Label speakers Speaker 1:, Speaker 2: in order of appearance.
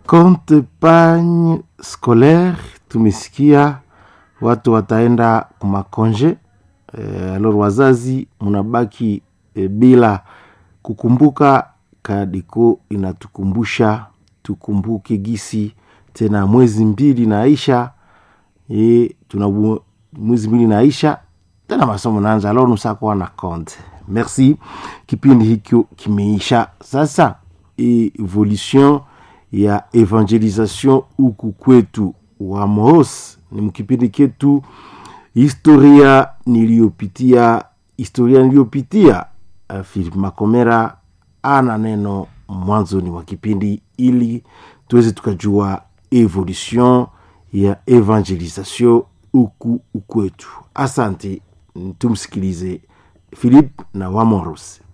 Speaker 1: compte pagne scolaire tumesikia watu wataenda kumakonje e, alor wazazi munabaki e, bila kukumbuka kadiko inatukumbusha tukumbuke gisi tena mwezi mbili naisha e, tuna mwezi mbili naisha tena masomo naanza alor nusakuwa na konte merci kipindi hikyo kimeisha sasa evolution ya evangelisation huku kwetu wa Moos ni mkipindi ketu historia niliyopitia historia niliyopitia uh, Philip Makomera ana neno mwanzoni wa kipindi ili tuweze tukajua evolution ya evangelisation huku ukwetu asante tumsikilize Philip na Wamoros